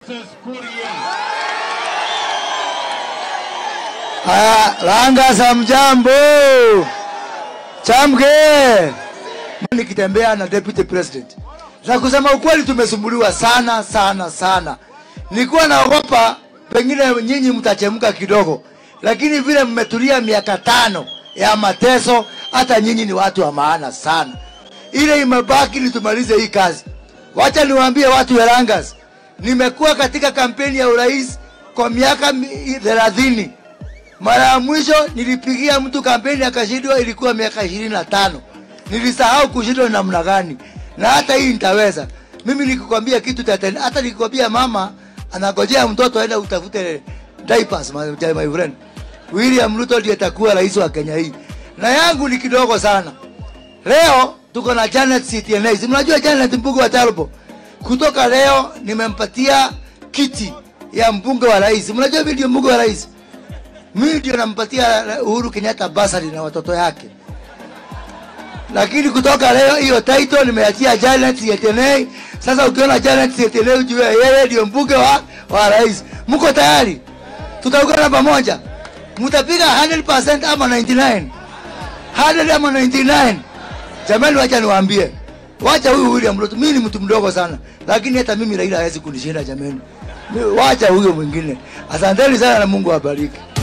Haya, Langa za mjambo chamke, nikitembea na deputy president na kusema ukweli, tumesumbuliwa sana sana sana. Nilikuwa naogopa pengine nyinyi mtachemka kidogo, lakini vile mmetulia miaka tano ya mateso, hata nyinyi ni watu wa maana sana. Ile imebaki ni tumalize hii kazi. Wacha niwaambie watu wa Langas, nimekuwa katika kampeni ya urais kwa miaka mi- thelathini. Mara ya mwisho nilipigia mtu kampeni akashindwa, ilikuwa miaka ishirini na tano. Nilisahau kushindwa namna gani, na hata hii nitaweza. Mimi nikikwambia kitu tatenda, hata nikikwambia mama anagojea mtoto aenda utafute diapers, my, my friend. William Ruto ndiye atakuwa rais wa Kenya hii, na yangu ni kidogo sana. Leo tuko na Janet CTNA. Si mnajua Janet mbunge wa Talbo? Kutoka leo nimempatia kiti ya mbunge wa rais. Mnajua mimi ndio mbunge wa rais. Mimi ndio nampatia Uhuru Kenyatta basari na watoto yake. Lakini kutoka leo hiyo title nimeachia Janet CTNA. Sasa ukiona Janet CTNA ujue yeye ndio mbunge wa, wa rais. Mko tayari? Tutaungana pamoja. Mtapiga 100% ama 99? 100 ama 99? Jamani, wacha niwaambie, wacha huyu William Ruto, mimi ni mtu mdogo sana, lakini hata mimi Raila hawezi kunishinda jamani. Mi- Wacha huyo mwingine. Asanteni sana na Mungu awabariki.